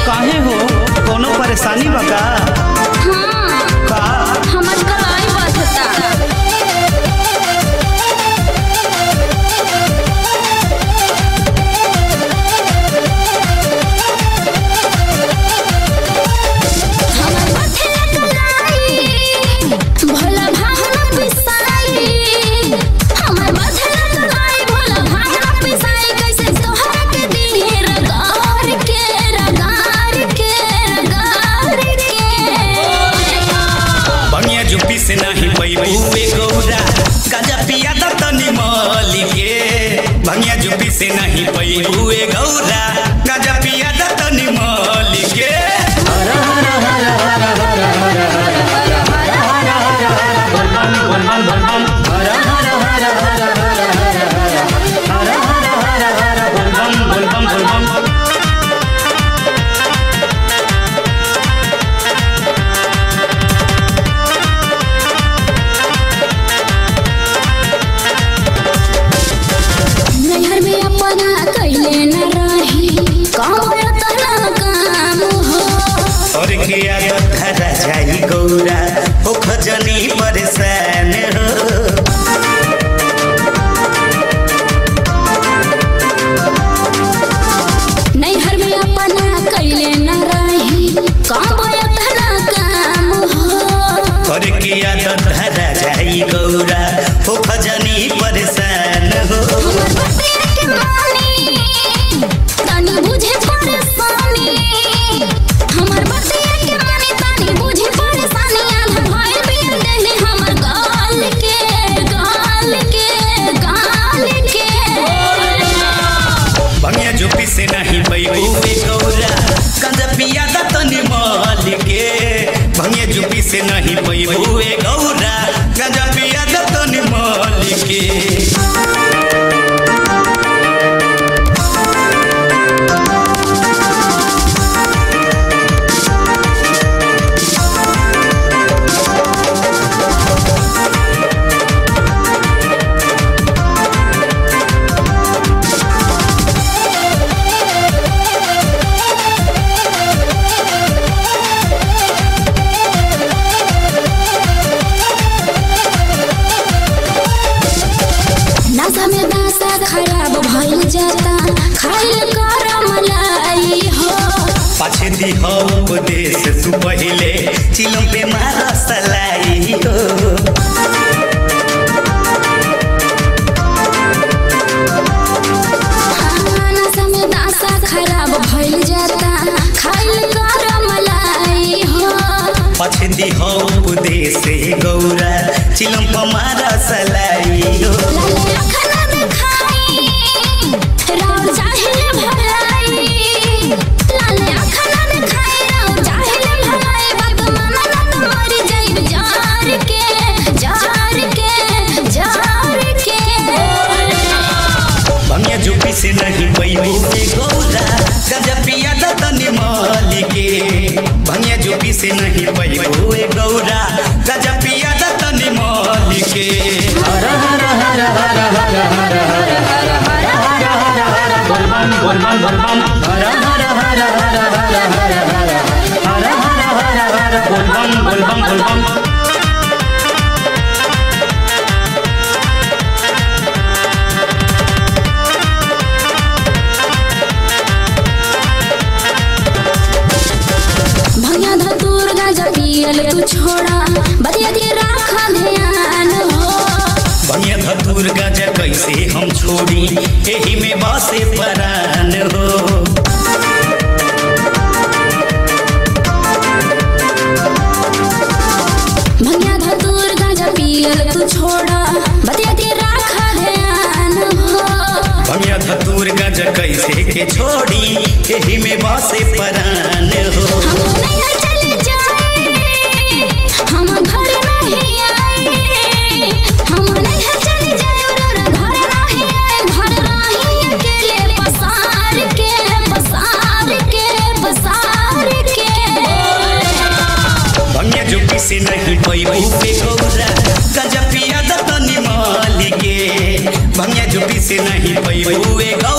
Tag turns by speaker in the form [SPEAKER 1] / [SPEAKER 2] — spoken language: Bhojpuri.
[SPEAKER 1] काहे हो कोनो परेशानी बा का
[SPEAKER 2] हाँ
[SPEAKER 1] का
[SPEAKER 2] हमर कलाई बधता हमर बथे कलाई भोला भांगना पिसाई हमर बथे कलाई भोला भांगना पिसाई कैसे तोहरा के दिहे रगार के रगार के रगार के
[SPEAKER 3] बनिया जुपी से नहीं पैबू ए गौरा गाजा पिया द तनी मली के बनिया जुपी से नहीं पैबू ए गौरा गाजा पिया द तनी मली के
[SPEAKER 2] नैहर में अपना कैले न रही काम तना काम हो
[SPEAKER 3] और के आदत धरा जाई गौरा हो खजनी परेशान हो
[SPEAKER 2] नैहर में अपना कैले न रही काम तना काम हो
[SPEAKER 3] और के आदत धरा जाई गौरा हो खजनी परेशान हो
[SPEAKER 2] हमर बतिया के मानी तनी बुझे परेशानी हमर बतिया के मानी तनी बुझे परेशानी आधा भइल बिन देले हमर गाल के गाल के गाल के
[SPEAKER 3] बनिया जुपी से नहीं पैबू ए गौरा गंजा पिया द तनी मली के बनिया जुपी से नहीं पैबू ए गौरा गंजा पिया द तनी मली के
[SPEAKER 2] नशा में दासा खराब भइल जाता खाइल कर मलाई हो
[SPEAKER 3] पाछे दी हो उपदेश तू पहिले चिलम पे मारा सलाई हो
[SPEAKER 2] हाँ, नशा में दासा खराब भइल जाता खाइल कर मलाई हो
[SPEAKER 3] पाछे दी हो उपदेश गौरा चिलम पे मारा सलाई हो
[SPEAKER 2] लाले अखना दिखाई राव चाहिले भलाई लाले अखना दिखाई राव चाहिले भलाई बात माना ना तो मर जाइब जार के जार के जार के
[SPEAKER 3] बनिया जुपी से नहीं पैबू ए गौरा गंजा पिया द तनी मली के बनिया जुपी से नहीं पैबू ए गौरा गंजा पिया द तनी मली के
[SPEAKER 2] भैया धतूर गाजा पियल तू छोड़ा बतिया के राखा ध्यान हो
[SPEAKER 3] बनिया धतूर गजा कैसे हम छोड़ी एही में बसे परान हो
[SPEAKER 2] भैया धतूर गाजा पियल तू छोड़ा बतिया के राखा ध्यान हो
[SPEAKER 3] बनिया धतूर गजा कैसे के छोड़ी एही में बसे परान हो
[SPEAKER 2] हम नहीं चले जाए हम घर नहीं आए हम नहीं चले जाए और घर नहीं आए घर नहीं अकेले पसार के पसार के पसार के
[SPEAKER 3] बनिया जुपी से नहीं पैबू पे गौरा गजा पिया द तनी माली के भंगिया जुपी से नहीं पैबू ए गौ